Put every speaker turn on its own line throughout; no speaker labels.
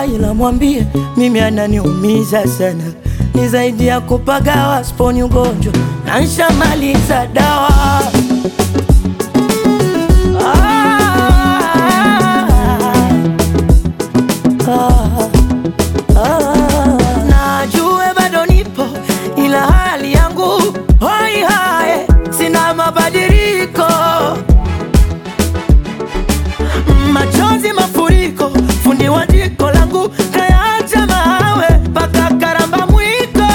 ila mwambie mimi ananiumiza sana, ni zaidi ya kupagawa, sponi ugonjwa na nshamaliza dawa. Ah, ah, ah. Najue bado nipo ila hali yangu hoi hae, sina mabadiliko, machozi mafuriko, fundi wa jiko langu kayaacha mawe mpaka karamba mwiko,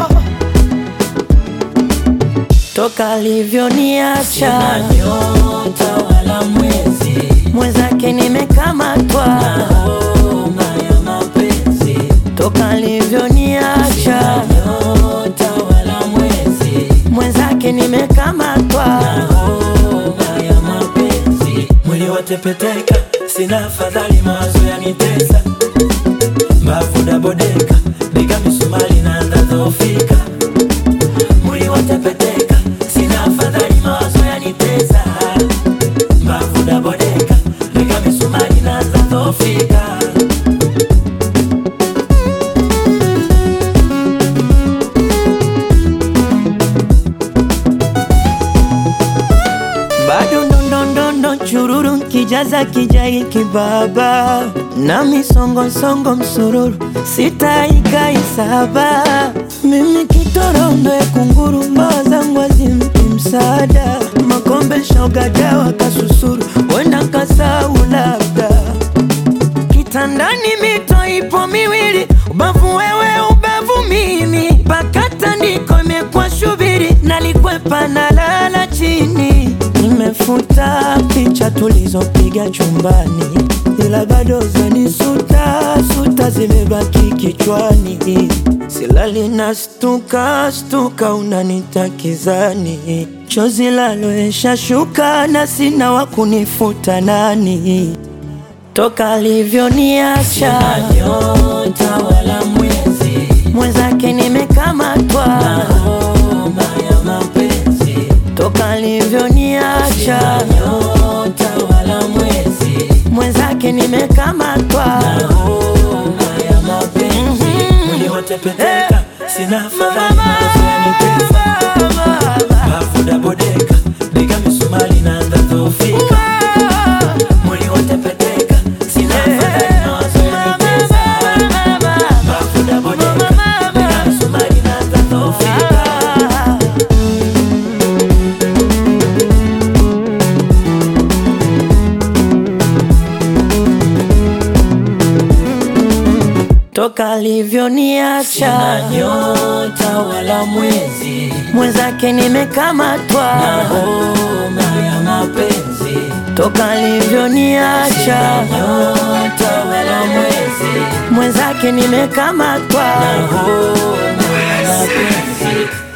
toka alivyoniacha
nyota wala mwezi
mwenzake nimekamatwa,
homa ya mapenzi
toka alivyoniacha
nyota wala mwezi
mwenzake nimekamatwa.
homa ya mapenzi mwili watepeteka sina afadhali mawazo yanitesa mbavu dabodeka bega misumari naanza dhofika mwili watepeteka sina afadhali mawazo yanitesa mbavu dabodeka bega misumari naanza dhofika
bado ndondondondo chururu kijaza kijai kibaba na misongosongo msururu sitaikaisaba mimi kitorondo ya kunguru mbawa zangu azimpi msaada makombe shogadawa kasusuru wenda nkasau labda kitandani mito ipo miwili, ubavu wewe, ubavu mimi, mpaka tandiko imekuwa shubiri, nalikwepa na lala chini. Nimefuta picha tulizopiga chumbani, ila bado zanisuta suta zimebaki kichwani, silali na stuka stuka, unanitakizani chozi laloesha shuka na sina wa kunifuta nani toka alivyoniacha
nyota wala mwezi
mwenzake nimekamatwa,
homa ya mapenzi
toka alivyoniacha
nyota wala mwezi
mwenzake nimekamatwa.
homa ya mapenzi mwili watepeteka sina afadhali mawazo yanitesa bafu dabodeka bega misumari naanza dhofika mwili watepeteka sina afadhali mawazo yanitesa bafu dabodeka bega misumari naanza dhofika
toka alivyoniacha
nyota wala mwezi
mwenzake nimekamatwa,
homa ya mapenzi
toka alivyoniacha
nyota wala mwezi
mwenzake nimekamatwa.
homa ya mapenzi